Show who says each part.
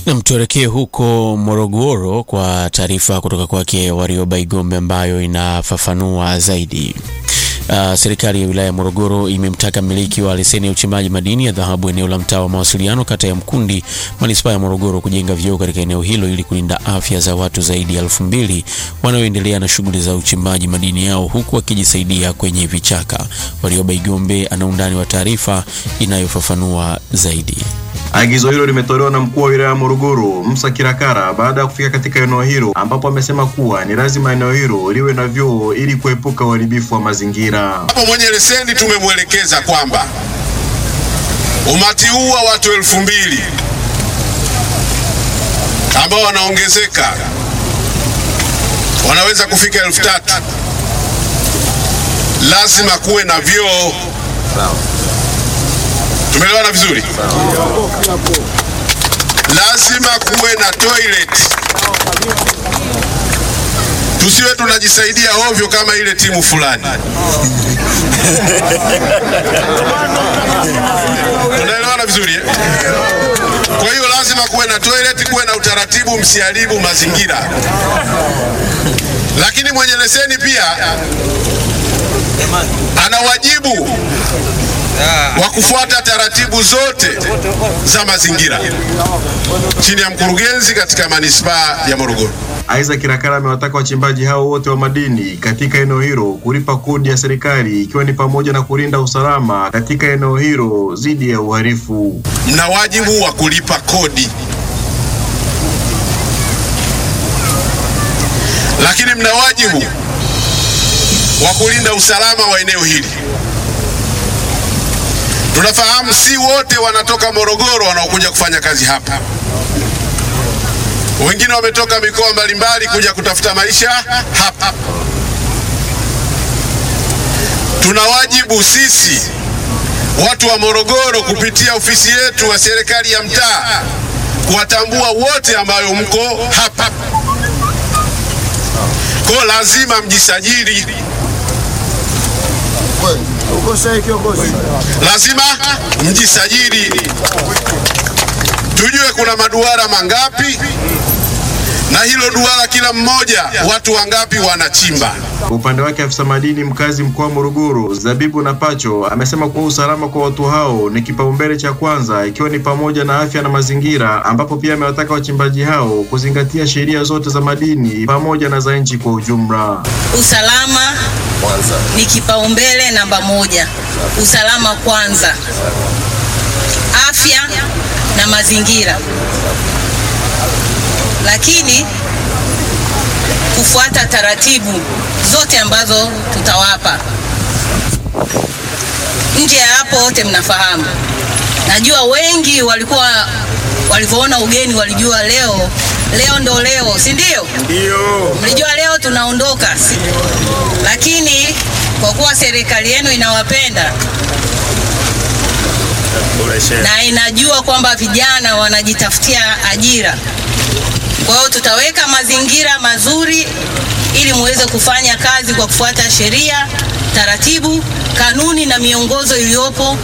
Speaker 1: Nam, tuelekee huko Morogoro kwa taarifa kutoka kwake Warioba Igombe ambayo inafafanua zaidi. Uh, serikali ya wilaya ya Morogoro imemtaka mmiliki wa leseni ya uchimbaji madini ya dhahabu eneo la mtaa wa mawasiliano kata ya Mkundi manispaa ya Morogoro kujenga vyoo katika eneo hilo ili kulinda afya za watu zaidi ya elfu mbili wanaoendelea na shughuli za uchimbaji madini yao huku wakijisaidia kwenye vichaka. Warioba Igombe ana undani wa taarifa inayofafanua zaidi.
Speaker 2: Agizo hilo limetolewa na mkuu wa wilaya ya Morogoro Musa Kirakara baada ya kufika katika eneo hilo, ambapo amesema kuwa ni lazima eneo hilo liwe na vyoo ili kuepuka uharibifu wa mazingira.
Speaker 3: Hapo mwenye leseni tumemwelekeza kwamba umati huu wa watu elfu mbili ambao wanaongezeka wanaweza kufika elfu tatu lazima kuwe na vyoo. Tumeelewana vizuri? Lazima kuwe na toilet. Tusiwe tunajisaidia ovyo kama ile timu fulani. Tunaelewana vizuri eh? Kwa hiyo lazima kuwe na toilet, kuwe na utaratibu, msiharibu mazingira. Lakini mwenye leseni pia ana wajibu wa kufuata taratibu zote za mazingira chini ya mkurugenzi katika manispaa ya Morogoro.
Speaker 2: Aidha, Kirakara amewataka wachimbaji hao wote wa madini katika eneo hilo kulipa kodi ya serikali ikiwa ni pamoja na kulinda usalama katika eneo hilo dhidi ya uhalifu.
Speaker 3: Mna wajibu wa kulipa kodi, lakini mna wajibu wa kulinda usalama wa eneo hili. Tunafahamu si wote wanatoka Morogoro wanaokuja kufanya kazi hapa. Wengine wametoka mikoa mbalimbali kuja kutafuta maisha hapa. Tuna wajibu sisi watu wa Morogoro kupitia ofisi yetu wa serikali ya mtaa kuwatambua wote ambayo mko hapa. Kwa lazima mjisajili. Lazima mjisajili, tujue kuna maduara mangapi, na hilo duara kila mmoja watu wangapi wanachimba.
Speaker 2: Kwa upande wake afisa madini mkazi mkoa wa Morogoro Zabibu na Pacho amesema kuwa usalama kwa watu hao ni kipaumbele cha kwanza, ikiwa ni pamoja na afya na mazingira, ambapo pia amewataka wachimbaji hao kuzingatia sheria zote za madini pamoja na za nchi kwa ujumla.
Speaker 4: Usalama kwanza ni kipaumbele namba moja. Usalama kwanza, afya na mazingira, lakini kufuata taratibu zote ambazo tutawapa. Nje ya hapo, wote mnafahamu, najua wengi walikuwa walivyoona ugeni walijua leo leo ndo leo, si ndio? Ndio. Mlijua leo tunaondoka, si? Lakini kwa kuwa serikali yenu inawapenda na inajua kwamba vijana wanajitafutia ajira, kwa hiyo tutaweka mazingira mazuri ili muweze kufanya kazi kwa kufuata sheria, taratibu, kanuni na miongozo iliyopo